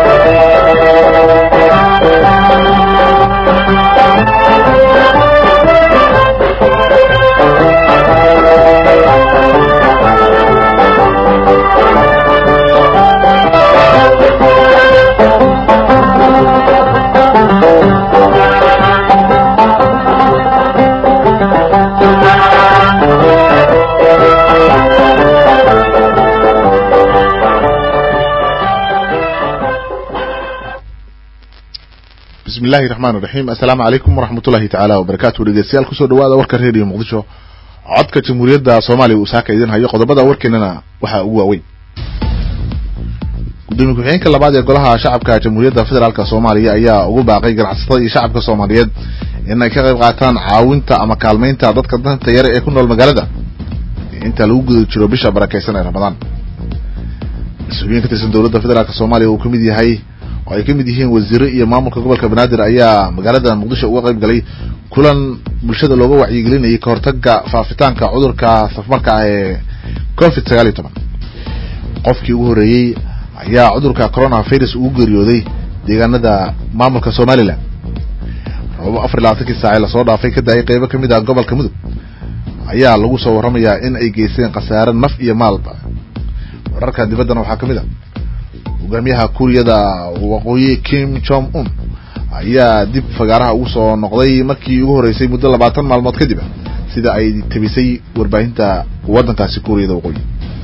bismillahi raxmaan raxiim assalaamu calaykum waraxmatullahi tacaala wabarakaatu dhegeystayaal kusoo dhawaada warka reediyo muqdisho codka jamhuuriyadda soomaaliya uu saaka idin hayo qodobada warkeenana waxaa ugu waaweyn gudoomiye ku-xigeenka labaad ee golaha shacabka jamhuuriyadda federaalk soomaaliya ayaa ugu baaqay ganacsatada iyo shacabka soomaaliyeed in ay ka qayb qaataan caawinta ama kaalmaynta dadka danta yare ee ku nool magaalada inta lagu guda jiro bisha barakeysan ee ramadaan mas-uuliyiin ka tirsan dowladda federaalk soomaaliya uu kamid yahay oo ay ka mid yihiin wasiiro iyo maamulka gobolka banaadir ayaa magaalada muqdisho uga qayb galay kulan bulshada looga wacyigelinayay kahortaga faafitaanka cudurka safmarka ah ee covid sagaal iyo toban qofkii ugu horreeyey ayaa cudurka corona virus ugu geeriyooday deegaanada maamulka somalilan robo afar iyo labaatankii saace lasoo dhaafay ka daayay qeybo kamid ah gobolka mudug ayaa lagu soo warramayaa in ay geysteen khasaare naf iyo maalba wararka dibaddana waxaa kamid a hogaamiyaha kuuriyada waqooyi kim jong un ayaa dib fagaaraha ugu soo noqday markii ugu horreysay muddo labaatan maalmood kadib sida ay tabisay warbaahinta waddankaasi kuuriyada waqooyi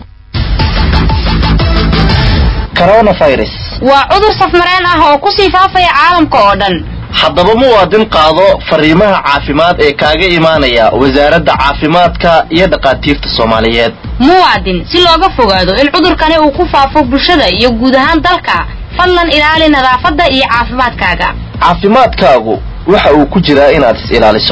coronavirus waa cudur safmareen ah oo kusii faafaya caalamka oo dhan haddaba muwaadin qaado fariimaha caafimaad ee kaaga imaanaya wasaaradda caafimaadka iyo dhakhaatiirta soomaaliyeed muwaadin si looga fogaado in cudurkani uu ku faafo bulshada iyo guud ahaan dalka fadlan ilaali nadaafadda iyo caafimaadkaaga caafimaadkaagu waxa uu ku jiraa inaad is ilaaliso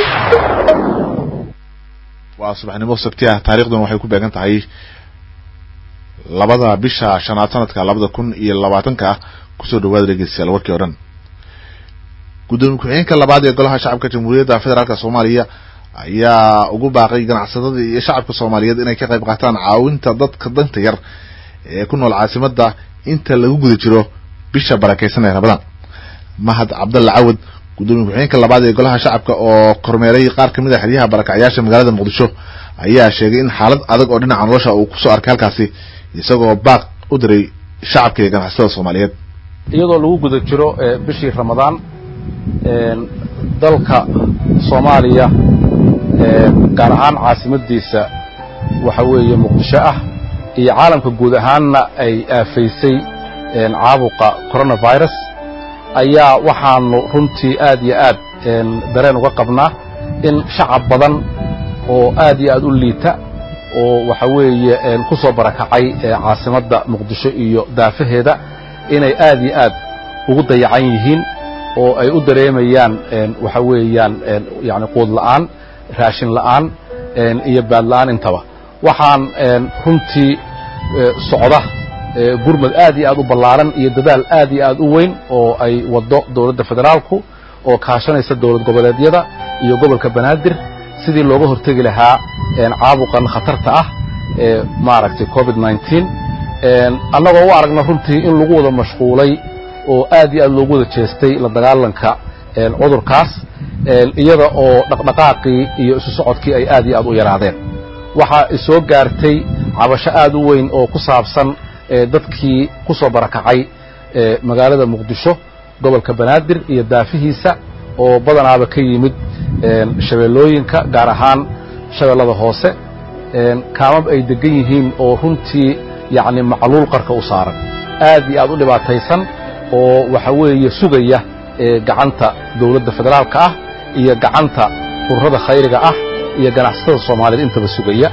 waa subaxnimo sabti ah taariikhduna waxay ku beegan tahay labada bisha shanaad sanadka labada kun iyo labaatanka kusoo dhawaada dhegeystayaal warkii o dhan gudoomiye ku-xigeenka labaad ee golaha shacabka jamhuuriyadda federaalk soomaaliya ayaa ugu baaqay ganacsatada iyo shacabka soomaaliyeed inay ka qayb qaataan caawinta dadka danta yar ee ku nool caasimada inta lagu guda jiro bisha barakeysan ee ramadaan mahad cabdalla cawad gudoomiye ku-xigeenka labaad ee golaha shacabka oo kormeeray qaar kamid a xeryaha barakacyaasha magaalada muqdisho ayaa sheegay in xaalad adag oo dhinaca nolosha uu kusoo arkay halkaasi isagoo baaq u diray shacabka iyo ganacsatada soomaaliyeed iyadoo lagu guda jiro bishii ramadaan dalka soomaaliya gaar ahaan caasimadiisa waxa weeye muqdisho ah iyo caalamka guud ahaanna ay aafaysay caabuqa coronavirus ayaa waxaanu runtii aad iyo aad dareen uga qabnaa in shacab badan oo aad iyo aad u liita oo waxa weeye ku soo barakacay caasimadda muqdisho iyo daafaheeda inay aad iyo aad ugu dayacan yihiin oo ay u dareemayaan waxa weeyaan yani quud la'aan raashin la'aan iyo baad la'aan intaba waxaan runtii socda gurmad aad iyo aad u ballaaran iyo dadaal aad iyo aad u weyn oo ay waddo dowladda federaalku oo kaashanaysa dowlad goboleedyada iyo gobolka banaadir sidii looga hortegi lahaa caabuqan khatarta ah ee maaragtay covid nneteen annagoo u aragna runtii in lagu wada mashquulay oo aad iyo aad loogu wada jeestay la dagaalanka cudurkaas iyada oo dhaqdhaqaaqii iyo isu socodkii ay aad iyo aad u yaraadeen waxaa isoo gaartay cabasho aad u weyn oo ku saabsan dadkii ku soo barakacay magaalada muqdisho gobolka banaadir iyo daafihiisa oo badanaaba ka yimid shabeellooyinka gaar ahaan shabeellada hoose kaamab ay degan yihiin oo runtii yacni macluul qarka u saaran aad iyo aad u dhibaataysan oo waxa weeye sugaya gacanta dowladda federaalka ah iyo gacanta ururada khayriga ah iyo ganacsatada soomaaliyeed intaba sugaya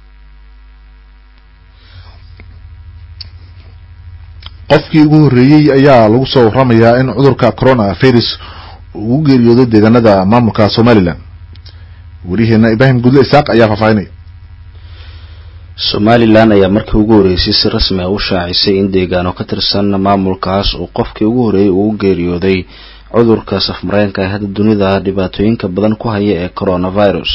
qofkii ugu horreeyey ayaa lagu soo warramayaa in cudurka corona virus uu u geeriyooday deegaanada maamulka somalilan weriheena ibraahim gudle isaaq ayaa faahfaahinaya somalilan ayaa markii ugu horreysay si rasmi ah u shaacisay in deegaano ka tirsan maamulkaas uu qofkii ugu horreeyey uu u geeriyooday cudurka safmareenka ee hadda dunida dhibaatooyinka badan ku haya ee coronavirus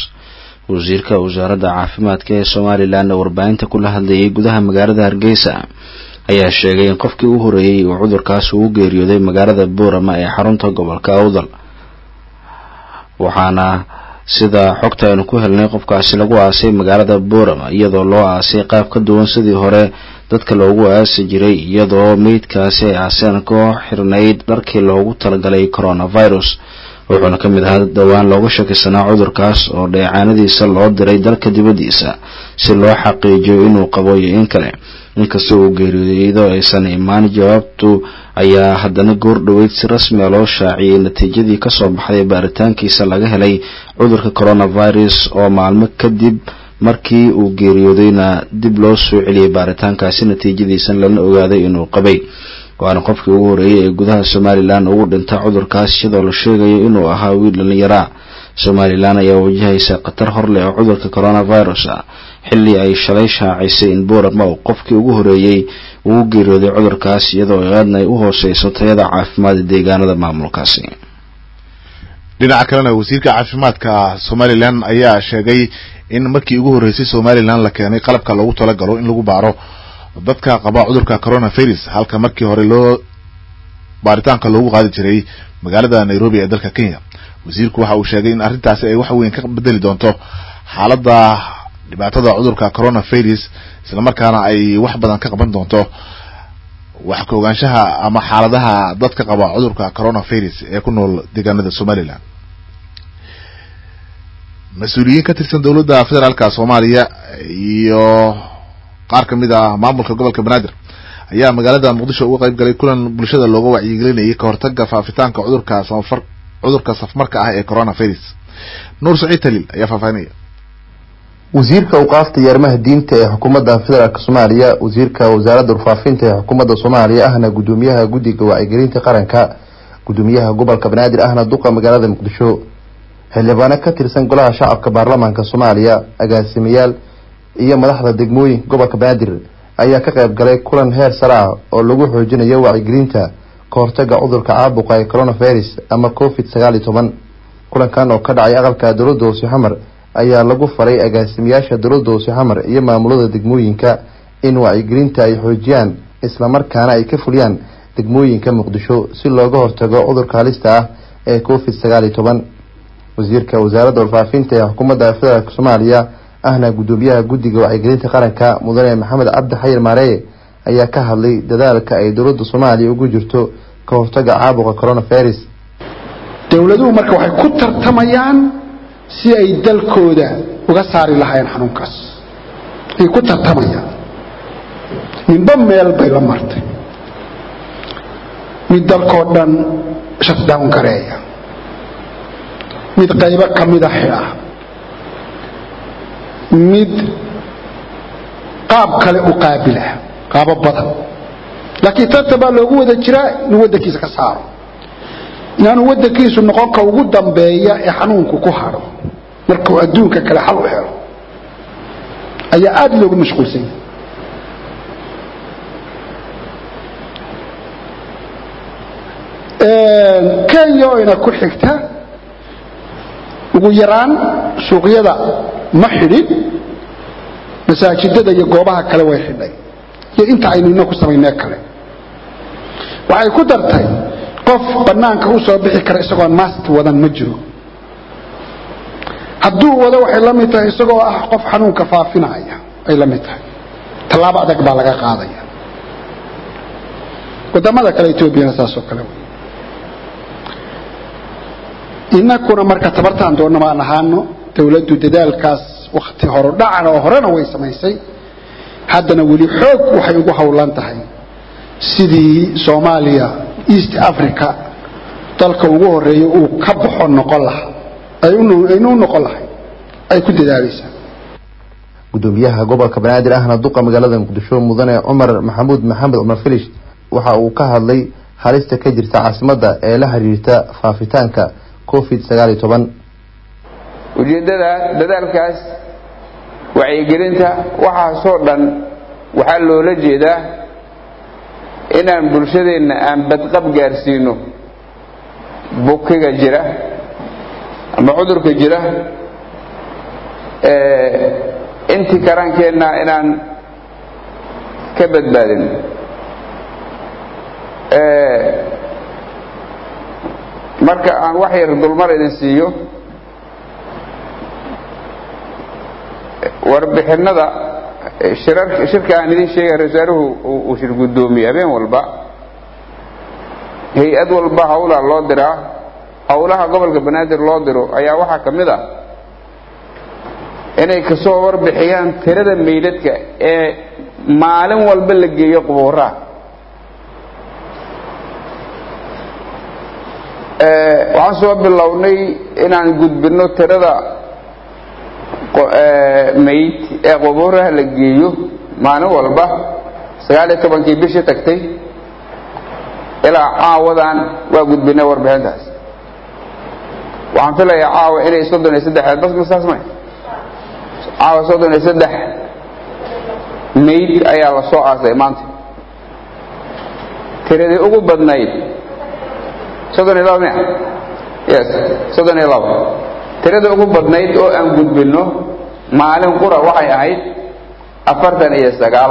wasiirka wasaaradda caafimaadka ee somalilan oo warbaahinta kula hadlayay gudaha magaalada hargeysa ayaa sheegay in qofkii u horeeyey uu cudurkaas ugu geeriyooday magaalada boorama ee xarunta gobolka awdal waxaana sida xogta aynu ku helnay qofkaasi lagu aasay magaalada boorama iyadoo loo aasay qaab ka duwan sidii hore dadka loogu aasi jiray iyadoo meydkaasi ay aaseen koo xirnayd dharkii loogu talagalay coronavirus wuxuuna ka mid ahaa dhowaan looga shakisanaa cudurkaas oo dheecaanadiisa loo diray dalka dibaddiisa si loo xaqiijiyo inuu qabo iyo in kale inkasta uu geeriyooday iyadoo aysan imaan jawaabtu ayaa haddana goor dhoweyd si rasmiga loo shaaciyey natiijadii kasoo baxday baaritaankiisa laga helay cudurka coronavirus oo maalmo kadib markii uu geeriyoodayna dib loo soo celiyey baaritaankaasi natiijadiisa lana ogaaday inuu qabay waana qofkii ugu horeeyey ee gudaha somalilan ugu dhinta cudurkaas iyadoo la sheegayo inuu ahaa wiil dhallinyaraa somalilan ayaa wajahaysa khatar hor leh oo cudurka coronavirus ah xilli ay shalay shaacisay in boorama uu qofkii ugu horeeyey uu geeriyooday cudurkaas iyadoo aadna ay u hooseyso tayada caafimaad deegaanada maamulkaasi dhinaca kalena wasiirka caafimaadka somalilan ayaa sheegay in markii ugu horreysay somalilan la keenay qalabka loogu talagalo in lagu baaro dadka qaba cudurka coronavirus halka markii hore loo baaritaanka loogu qaadi jiray magaalada nairobi ee dalka kenya wasiirku waxa uu sheegay in arrintaasi ay wax weyn ka bedeli doonto xaaladda dhibaatada cudurka coronavirus islamarkaana ay wax badan ka qaban doonto wax ka ogaanshaha ama xaaladaha dadka qaba cudurka coronavirus ee ku nool deegaanada somalilan mas-uuliyiin ka tirsan dowladda federaalka soomaaliya iyo qaar ka mid ah maamulka gobolka banaadir ayaa magaalada muqdisho uga qayb galay kulan bulshada looga wacyigelinayay kahortaga faafitaanka cudurka samafar cudurka safmarka ah ee coronavirus nuur saciid taliil ayaa faahfaahinaya wasiirka awqaafta iyo arrimaha diinta ee xukuumadda federaalk soomaaliya wasiirka wasaaradda warfaafinta ee xukuumadda soomaaliya ahna gudoomiyaha guddiga wacyigelinta qaranka gudoomiyaha gobolka banaadir ahna duqa magaalada muqdisho xildhibaano ka tirsan golaha shacabka baarlamaanka soomaaliya agaasimayaal iyo madaxda degmooyinka gobolka banaadir ayaa ka qayb galay kulan heer sare ah oo lagu xoojinayo wacyigelinta ka hortaga cudurka caabuqa ee coronavirus ama covid sagaal iyo toban kulankan oo ka dhacay aqalka dowladda hoose xamar ayaa lagu faray agaasimayaasha dowladda hoose xamar iyo maamulada degmooyinka in wacyigelinta ay xoojiyaan islamarkaana ay ka fuliyaan degmooyinka muqdisho si looga hortago cudurka halista ah ee covid sagaal iyo toban wasiirka wasaaradda warfaafinta ee xukuumadda federaalk soomaaliya ahna gudoomiyaha guddiga wacyigelinta qaranka mudane maxamed cabdi xayir maareye ayaa ka hadlay dadaalka ay dowladda soomaaliya ugu jirto ka hortaga caabuqa coronavirus dowladuhu marka waxay ku tartamayaan si ay dalkooda uga saari lahaayeen xanuunkaas ay ku tartamayaan ninba meel bay la martay mid dalkoo dhan shutdown gareeya mid qaybo ka mida xidha mid qaab kale u qaabila qaabo badan laakiin tartan baa loogu wada jiraa inuu waddankiisa ka saaro inaanu waddankiisu noqon ka ugu dambeeya ee xanuunku ku hadho markuu adduunka kale xal u helo ayaa aada loogu mashquulsan yahay kenya oo ina ku xigta ugu yaraan suuqyada ma xidhin masaajidada iyo goobaha kale way xidhay iyo inta aynu ina ku samaynee kale waxay ku dartay qof bannaanka u soo bixi kara isagoon mask wadan ma jiro hadduu wado waxay la mid tahay isagoo ah qof xanuunka faafinaya ay la mid tahay tallaabo adag baa laga qaadaya wadamada kale etoobiyana saasoo kale inakuna marka tabartaan doonna maan ahaano dowladdu dadaalkaas wakhti horodhacana oo horena way samaysay haddana weli xoog waxay ugu howlan tahay sidii soomaaliya east africa dalka ugu horeeya uu ka baxo noqon lahaa aynu u noqon lahay ay ku dadaalaysaa gudoomiyaha gobolka banaadir ahna duqa magaalada muqdisho mudane cumar maxamuud maxamed cumar filish waxa uu ka hadlay halista ka jirta caasimadda ee la xiriirta faafitaanka covid sagaal iyo toban ujeeddada dadaalkaas wacyigelinta waxaasoo dhan waxaa loola jeedaa inaan bulshadeenna aan badqab gaarsiino bukiga jira ama cudurka jira intii karaankeenna inaan ka badbaadin marka aan wax yar dulmar idin siiyo warbixinada shirka aan idin sheegay rasaaruhu uu shir guddoomiye habeen walba hay-ad walba hawlaa loo diraa howlaha gobolka banaadir loo diro ayaa waxaa ka mid ah inay kasoo warbixiyaan tirada meydadka ee maalin walba la geeyo qubuuraha waxaan soo bilownay inaan gudbino tirada mayd ee qubuuraha la geeyo maalin walba sagaal iyo tobankii bishii tagtay ilaa caawadan waa gudbinay warbixintaas waxaan filayaa caawa inay soddon iyo saddex bas masaas may caawa soddon iyo saddex mayd ayaa la soo aasay maanta tiradii ugu badnayd soddon iyo laba miya yes soddon iyo laba tiradii ugu badnayd oo aan gudbinno maalin qura waxay ahayd afartan iyo sagaal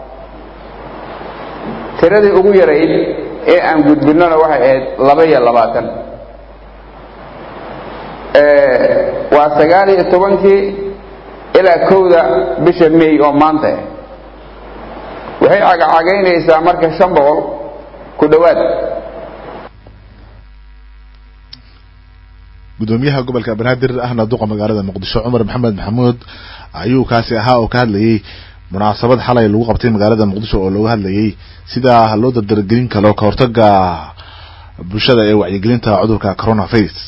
tiradii ugu yarayd ee aan gudbinnona waxay ahayd laba iyo labaatan waa sagaal iyo tobankii ilaa kowda bisha may oo maanta ah waxay cagacagaynaysaa marka shan boqol ku dhowaad gudoomiyaha gobolka banaadir ahna duqa magaalada muqdisho cumar maxamed maxamuud ayuu kaasi ahaa oo ka hadlayay munaasabad xalay lagu qabtay magaalada muqdisho oo looga hadlayay sida loo dardargelin karo kahortaga bulshada ee wacyigelinta cudurka coronavirus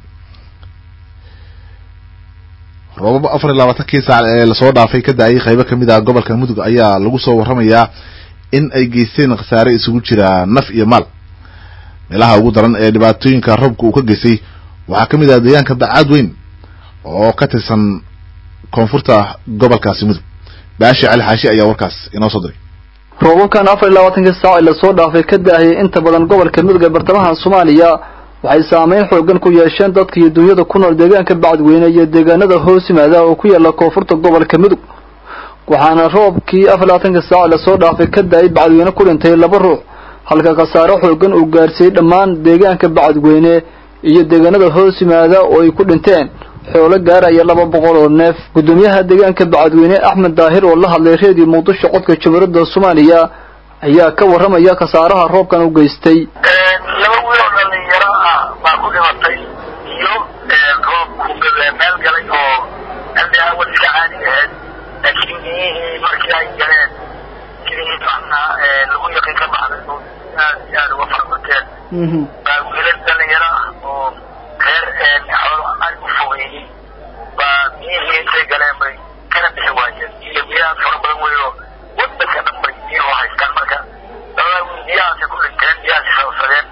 roobab afar iyo labaatankii saac ee lasoo dhaafay ka da-ay qaybo kamid ah gobolka mudug ayaa lagu soo waramayaa in ay geysteen khasaare isugu jira naf iyo maal meelaha ugu daran ee dhibaatooyinka roobka uu ka geystay waxaa kamid ah deegaanka dacaad weyn oo ka tirsan koonfurta gobolkaasi mudug baashi cali xaashi ayaa warkaas inoo soo diray roobabkan afar iyo labaatankii saac ee lasoo dhaafay ka da-ayay inta badan gobolka mudug ee bartamaha soomaaliya waxay saameyn xoogan ku yeesheen dadka iyo dunyada ku nool deegaanka bacadweyne iyo deegaanada hoos yimaada oo ku yaala koonfurta gobolka mudug waxaana roobkii afar labaatankii saac lasoo dhaafay ka da-ay bacadweyne ku dhintay laba ruux halka khasaare xoogan uu gaarsiiyey dhammaan deegaanka bacadweyne iyo deegaanada hoos yimaada oo ay ku dhinteen xoolo gaaraya laba boqol oo neef gudoomiyaha deegaanka bacadweyne axmed daahir oo la hadlay reediyo muqdisho codka jumhuuriyadda soomaaliya ayaa ka warramaya khasaaraha roobkan u geystay laba wiil oo dhalinyaro ah baa ku dhimatay iyo roobku meel galay oo andi awal iska caadi ahayd laakiin biyihii markii ay galeen sidii macnaha lagu yaqin ka baxday oo aad iyo aad uga farbateen baa wiilal dhalinyaro ah oo reer xoolo ari u fogeeyey baa biyihii intay galeen bay kana bixi waayeen iyo biyahaas fara badan weyo wadanka dhan bay biyuhu haystaan marka labada wiil biyahaasay ku dhinteen biyahaasay sababsadeen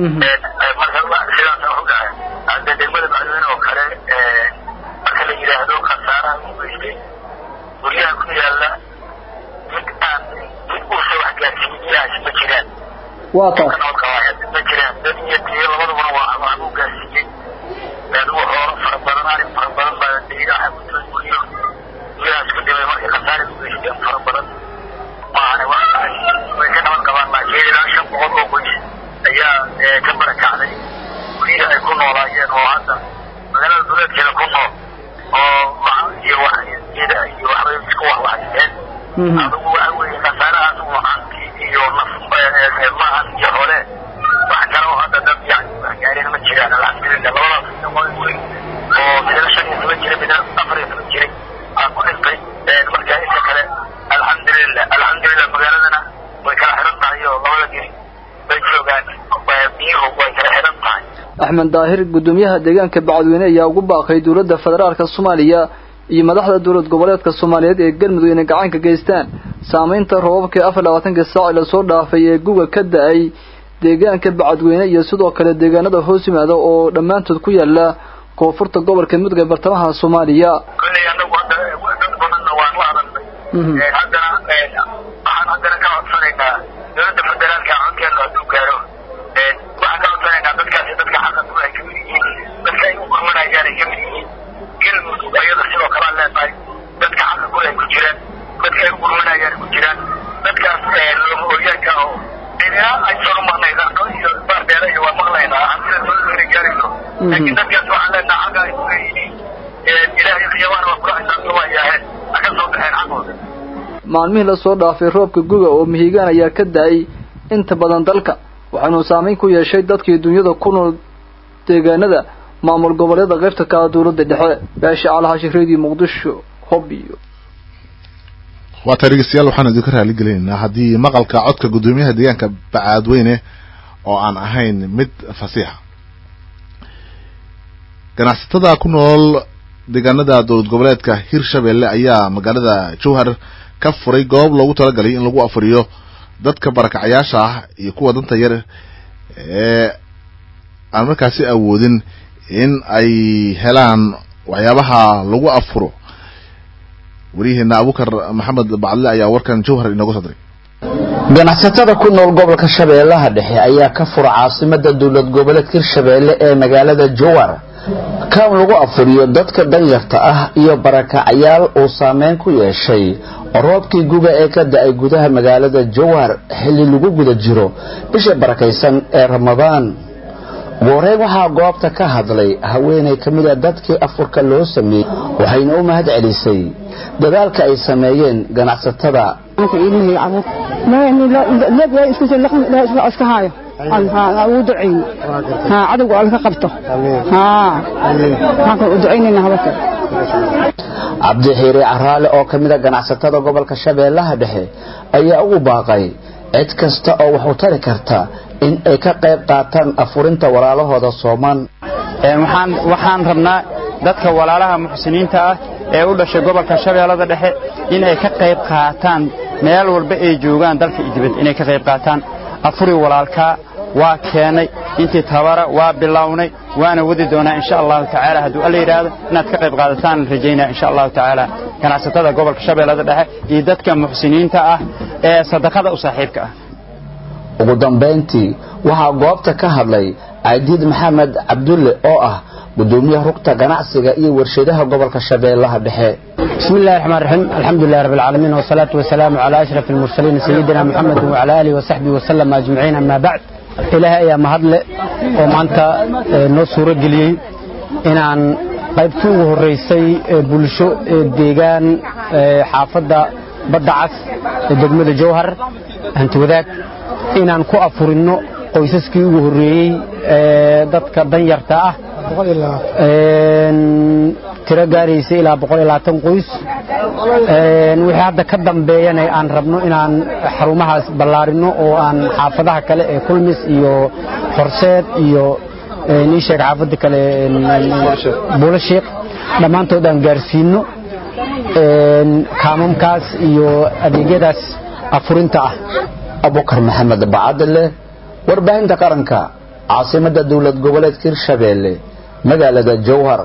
marka sidaasa wuxu dhahay hadda degmada bacdweyne oo kale marka la yidhaahdo khasaaraha u geystay guryaha ku yaala mid aan mid uusa wax gaarsiiyey biyahaasi ma jiraan waa taas ma jiraan dad iyo tiyo labadubana waa waxbuu gaarsiiyey adugu xoolo fara badan arig fara badan baa deegaha gudooy guryo guryahaas ku dhimay markay khasaari u geysteen fara badan maahane way ka naban qabaan laakiin ilaa shan boqol oo qoys ayaa ka barakacday guryihi ay ku noolaayeen oo hadda magaalada duleedkeeda ku nool oo iyo waxgeeda iyo waxbay isku waxwaxyeen adugu waxa weeye khasaarahaas uu hanti iyo naf maahan iyo hole wax kale oo hadda dad yani wax gaareen ma jiraan alxamdulillah labadaas noqon weyn oo midna shan iyo toban jira midna afar iyo toban jiray aa ku dhintay marka inta kale alxamdulillah alxamdulillah magaaladana way kala xiran tahay oo labada geri bay joogaan biyuhu way kala xiran tahay axmed daahir gudoomiyaha deegaanka bacadweyne ayaa ugu baaqay dowladda federaalka soomaaliya iyo madaxda dowlad goboleedka soomaaliyeed ee galmudug inay gacan ka geystaan saamaynta roobabkii afar labaatankii saac lasoo dhaafay ee guga ka da-ay deegaanka bacadweyne iyo sidoo kale deegaanada hoos yimaada oo dhammaantood ku yaala koonfurta gobolka mudug ee bartamaha soomaaliya kolley anagu hadda dad badanna waan la hadalnay haddana waxaan haddana ka codsanaynaa dowladda federaalka codkeena hadduu gaaro waxaan ka codsanaynaa dadkaasi dadka xaqa ku ay kamid yihiin dadka ay u gurmanayaan ay kamid yihiin galmudug ayada sidoo kale aan leenahay dadka xaqa ku ay ku jiraan dadka ay u gurmanayaan ku jiraan dadkaas lama oryaanka oo ina ay soo marnay raqo iyo baardheera iyo waa maqlaynaa sida dowladda inay gaari laakiin dadkaas waxaan leenaha xagga ay ku leeyihiin ilaahay qiyamaan waa kula xisaabta waa yaaheen ha ka soo baxeen xaqooda maalmihii lasoo dhaafay roobka guga oo mihigaan ayaa ka da-ay inta badan dalka waxaanuu saameyn ku yeeshay dadkii dunyada ku nool deegaanada maamul goboleeda qaybta ka dowladda dhexe beesha calahashi radio muqdisho hobiyo waa tahay dhegeystayaal waxaan idinka raali gelinaynaa haddii maqalka codka guddoomiyaha deegaanka bacaadweyne oo aan ahayn mid fasiixa ganacsatada ku nool deegaanada dowlad goboleedka hirshabelle ayaa magaalada jowhar ka furay goob loogu talagalay in lagu afuriyo dadka barakacayaasha ah iyo kuwa danta yar ee aan markaasi awoodin in ay helaan waxyaabaha lagu afuro wariyaheena abukar maxamed bacdle ayaa warkan jowhar inooga soo diray ganacsatada ku nool gobolka shabeellaha dhexe ayaa ka fura caasimada dowlad goboleedka hirshabeelle ee magaalada jowhar kan lagu afuriyo dadka danyarta ah iyo barakacayaal uu saameyn ku yeeshay roobkii guga ee ka da-ay gudaha magaalada jowhar xilli lagu guda jiro bisha barakaysan ee ramadaan ugu horeyn waxaa goobta ka hadlay haweenay ka mid a dadkii afurka loo sameeyey waxayna u mahad celisay dadaalka ay sameeyeen ganacsatada uu ducayn cadowga alla ka qabto waxaan u ducaynayna habaka cabdi xiire caraale oo ka mid a ganacsatada gobolka shabeellaha dhexe ayaa ugu baaqay cid kasta oo wax u tari karta in ay ka qayb qaataan afurinta walaalahooda sooman waxaan rabnaa dadka walaalaha muxsiniinta ah ee u dhashay gobolka shabeellada dhexe inay ka qayb qaataan meel walba ay joogaan dalka iyo dibadda inay ka qayb qaataan afuri walaalkaa waa keenay intii tabara waa bilownay waana wadi doonaa insha allahu tacaala hadduu alla yidhaahdo inaad ka qayb qaadataan rajaynaa insha allahu tacaala ganacsatada gobolka shabeellada dhexe iyo dadka muxsiniinta ah ee sadaqada u saaxiibka ah ugu dambayntii waxaa goobta ka hadlay cadiid maxamed cabdulle oo ah gudoomiyaha rugta ganacsiga iyo warshadaha gobolka shabeellaha dhexe بسم الله الرحمن الرحيم الحمد لله رب العالمين والصلاة والسلام على أشرف المرسلين سيدنا محمد وعلى آله وصحبه وسلم أجمعين أما بعد إلهي أيام مهدل ومعنتا نصور قليل إن عن qaybtii ugu horeysay ee bulsho ee deegaan xaafadda badda cas ee degmada jowhar hanti wadaag inaan ku afurinno qoysaskii ugu horreeyey ee dadka danyarta ah tiro gaaraysa ilaa qoys wixii hadda ka dambeeyana aan rabno inaan xarumahaas ballaarino oo aan xaafadaha kale ee kulmis iyo horseed iyo ii sheeg xaafadda kale buulasheekh dhammaantood aan gaarsiino kaamamkaas iyo adeegyadaas afurinta ah abukar maxamed bacadle warbaahinta qaranka caasimadda dowlad goboleedka hirshabeelle magaalada jowhar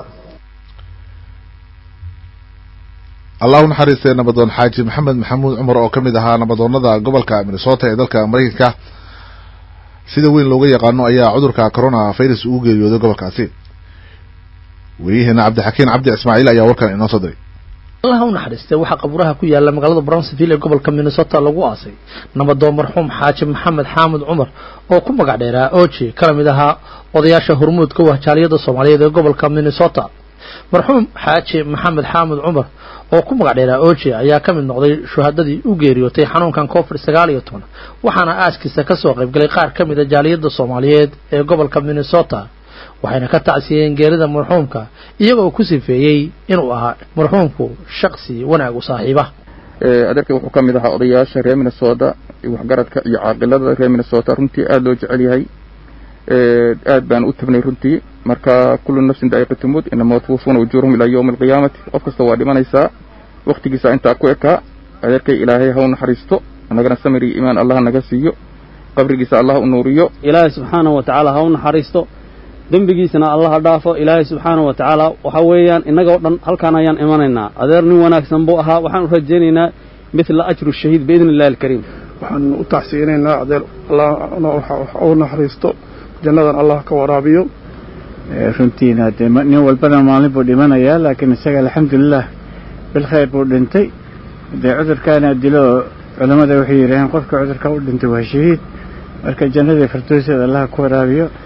allah u naxariistay nabadoon xaaji maxamed maxamuud cumar oo ka mid ahaa nabadoonada gobolka minnesota ee dalka maraykanka sida weyn looga yaqaano ayaa cudurka corona virus ugu geeriyooday gobolkaasi weriyaheena cabdixakiin cabdi ismaaciil ayaa warkan inoo soo diray allah u naxariistay waxaa qabuuraha ku yaala magaalada brownsville ee gobolka minnesota lagu aasay nabadoon marxuum xaaji maxamed xaamud cumar oo ku magac dheeraa oji kala mid ahaa odayaasha hormuudka wahjaaliyada soomaaliyeed ee gobolka minnesota marxuum xaaji maxamed xaamud cumar oo ku magac dheeraa oji ayaa ka mid noqday shuhadadii u geeriyootay xanuunkan covid sagaal iyo toban waxaana aaskiisa kasoo qaybgalay qaar ka mid a jaaliyada soomaaliyeed ee gobolka minnesota waxayna ka tacsiyeen geerida marxuumka iyagoo ku sifeeyey inuu ahaa marxuumku shaqsi wanaag u saaxiiba adeerkay wuxuu ka mid ahaa odayaasha reer minnesota waxgaradka iyo caaqilada reer minnesota runtii aada loo jecel yahay aad baan u tabnay runtii marka kullu nafsin daa'iqatu mut inama tuwafuna ujuurahum ilaa yawmi alqiyaamati qof kasta waa dhimanaysaa waktigiisa intaa ku ekaa adeerkay ilaahay ha u naxariisto annagana samir iyo iimaan allah naga siiyo qabrigiisa allah u nuuriyo ilaahay subxaanahu wa tacaala ha u naxariisto dembigiisana allah ha dhaafo ilaahay subxaanahu wa tacaala waxa weeyaan innagoo dhan halkaan ayaan imanaynaa adeer nin wanaagsan buu ahaa waxaan u rajaynaynaa midla ajru shahiid biidni illahi alkariim waxaan u taxsiinaynaa adeer allah u naxariisto jannadan allah ka waraabiyo runtiina dee nin walbana maalin buu dhimanayaa laakiin isaga alxamdulilah bilkhayr buu dhintay dee cudurkaana dilo culammada waxay yidhaaheen qofka cudurka u dhintay waa shahiid marka jannadii firdowseeda allah ku waraabiyo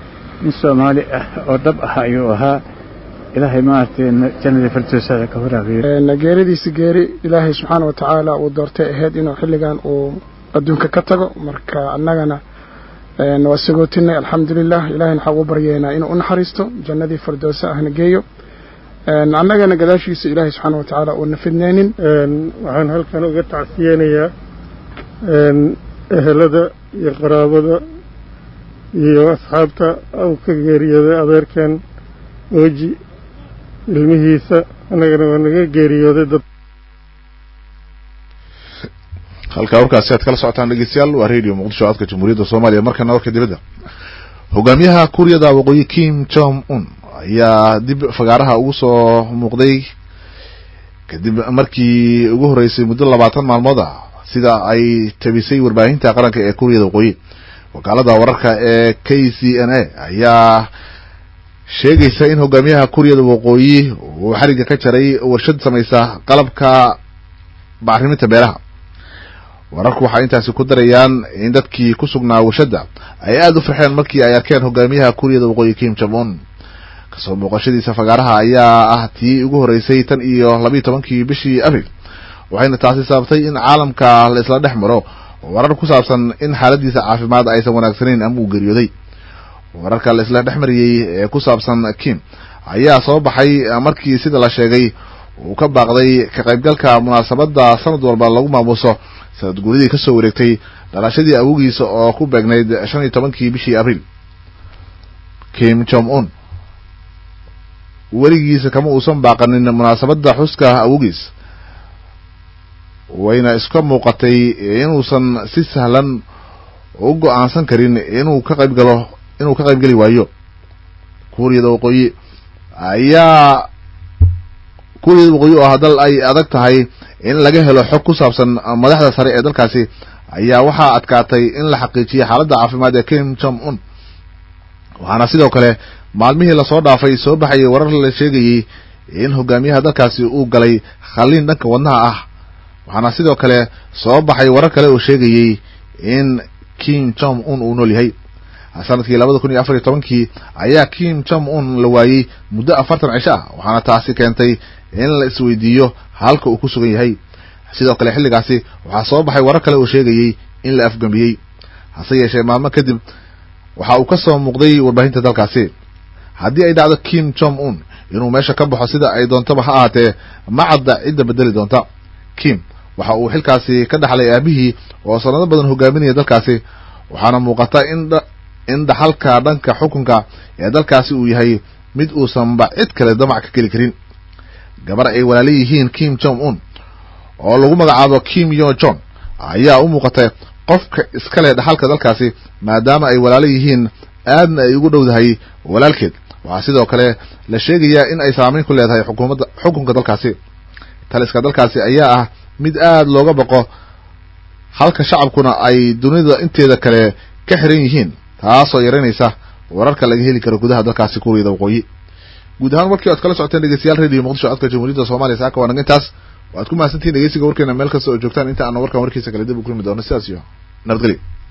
nin soomaali ah oo dhab ah ayuu ahaa ilaahay maaragtay jannadii firdowsada ka waraabiyo geeridiisa geeri ilaahay subxaana wa tacaala uu doortay ahayd inuu xilligan uu adduunka ka tago marka annagana waa sagootinay alxamdulilah ilahayna waxaa ugu baryeynaa inuu u naxariisto jannadii firdowsa ahna geeyo annagana gadaashiisa ilaahay subxaana wa tacaala uuna fidneynin waxaan halkan uga tacsiyeynayaa ehelada iyo qaraabada iyo asxaabta uu ka geeriyooday adeerkan ooji ilmihiisa annagana waa naga geeriyooday dad halkaa warkaasi aad kala socotaan dhegeystayaal waa radio muqdisho codka jamhuuriyadda soomaaliya markana warka dibadda hogaamiyaha kuuriyada waqooyi kim jong un ayaa dib fagaaraha ugu soo muuqday kadib markii ugu horreysay muddo labaatan maalmood ah sida ay tabisay warbaahinta qaranka ee kuuriyada waqooyi wakaalada wararka ee k c n a ayaa sheegaysa in hogaamiyaha kuuriyada waqooyi uu xariga ka jaray warshad samaysa qalabka bacriminta beeraha wararku waxay intaasi ku darayaan in dadkii ku sugnaa warshadda ay aada u farxeen markii ay arkeen hogaamiyaha kuuriyada waqooyi kim jong un kasoo muuqashadiisa fagaaraha ayaa ah tii ugu horreysay tan iyo labiiyo tobankii bishii abril waxayna taasi sababtay in caalamka la isla dhex maro warar ku saabsan in xaaladiisa caafimaad aysan wanaagsanayn ama uu geeriyooday wararka la isla dhex mariyey ee ku saabsan kim ayaa soo baxay markii sida la sheegay uu ka baaqday ka qaybgalka munaasabadda sanad walba lagu maamuuso sanad guuridii kasoo wareegtay dhalashadii awogiisa oo ku beegnayd shan iyo tobankii bishii abril kim jong un weligiisa kama uusan baaqanin munaasabadda xuska awogiis wayna iska muuqatay inuusan si sahlan u go-aansan karin inuu ka qayb galo inuu ka qayb geli waayo kuuriyada waqooyi ayaa kuuriyada waqooyi oo dal ay adag tahay in laga helo xog ku saabsan madaxda sare ee dalkaasi ayaa waxaa adkaatay in la xaqiijiyo xaaladda caafimaad ee kim jong un waxaana sidoo kale maalmihii lasoo dhaafay soo baxayay warar la sheegayey in hogaamiyaha dalkaasi uu galay khaliin dhanka wadnaha ah waxaana sidoo kale soo baxay warar kale oo sheegayey in kim jong un uu nool yahay sanadkii labada kun iyo afar iyo tobankii ayaa kim jong un la waayey muddo afartan cisho ah waxaana taasi keentay in la isweydiiyo halka uu ku sugan yahay sidoo kale xilligaasi waxaa soo baxay warar kale oo sheegayey in la afgambiyey hase yeeshee maalmo kadib waxa uu ka soo muuqday warbaahinta dalkaasi haddii ay dhacdo kim jong un inuu meesha ka baxo sida ay doontaba ha ahaatee ma cadda cidda bedeli doonta kim waxa uu xilkaasi ka dhaxlay aabihii oo sanado badan hogaaminaya dalkaasi waxaana muuqata in in dhaxalka dhanka xukunka ee dalkaasi uu yahay mid uusanba cid kale damac ka geli karin gabar ay walaala yihiin kim jong un oo lagu magacaabo kim yo jon ayaa u muuqata qofka iskale dhaxalka dalkaasi maadaama ay walaalo yihiin aadna ay ugu dhowdahay walaalkeed waxaa sidoo kale la sheegayaa in ay saameyn ku leedahay xukuumadda xukunka dalkaasi taliska dalkaasi ayaa ah mid aada looga baqo halka shacabkuna ay dunida inteeda kale ka xiran yihiin taasoo yaraynaysa wararka laga heli karo gudaha dalkaasi kuuriyada waqooyi guud ahaan warkii oad kala socoteen dhegeystayaal radio muqdisho codka jamhuuriyadda soomaaliya saaka waa naga intaas waad ku mahadsantihin dhegeysiga warkeena meel kasta oo joogtaan inta aana warkan warkiisa kale dib u kulmi doono sidaas iyo nabadgelyo